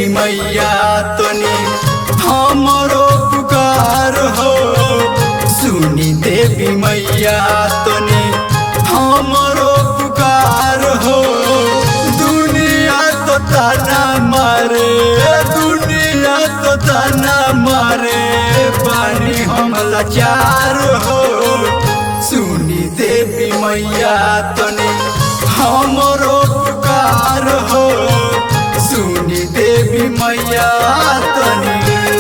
मैया तनी हमरो पुकार हो सुनी देवी मैया तनी हमरो पुकार हो दुनिया तो ताना मारे दुनिया तो ताना मारे पानी हम लाचार हो सुनी देवी मैया तनी हमरो पुकार हो सुनी देवी मैया तनी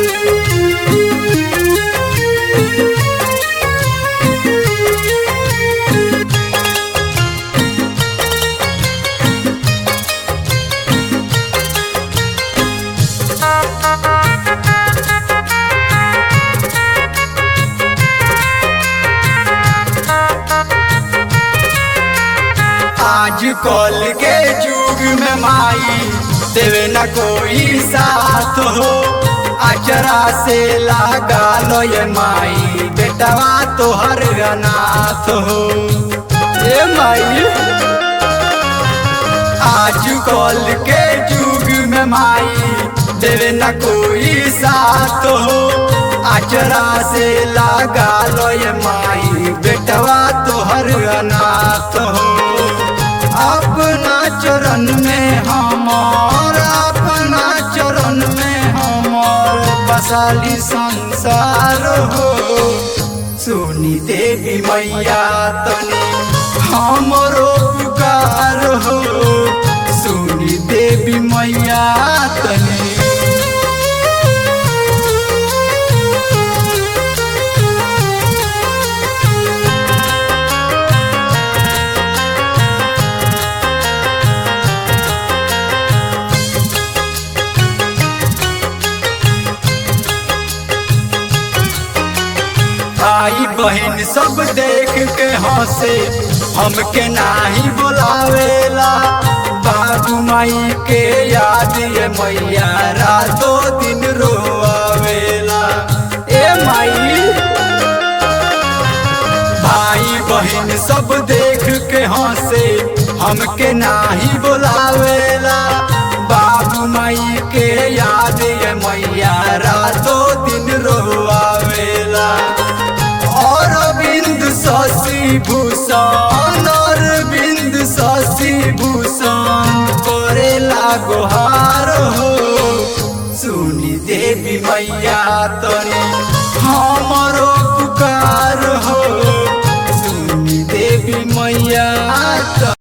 आज कल के युग में माई देवे न कोई साथ हो अचरा से लगा लो ये माई बेटवा तो हर अनाथ हो ये माई आज कल के युग में माई देवे न कोई साथ हो अचरा से लगा लो ये माई बेटवा तो हर अनाथ हो अपना चरण में हमार अपना चरण में हमार बसाली संसार हो सुनी देवी मैया तनी हमरो पुकार हो सुनी देवी मैया तनी भाई बहन सब देख के हंसे हमके नाही बुलावेला बाबू माई के याद ये मैया रातों दिन रोआवेला ए माई भाई बहन सब देख के हंसे हमके नाही बुलावेला बाबू माई के याद ये मैया रातों दिन रोआवेला और बिंद शशि भूषण और बिंद शशि भूषण करेला गोहार हो सुनी देवी मैया तनी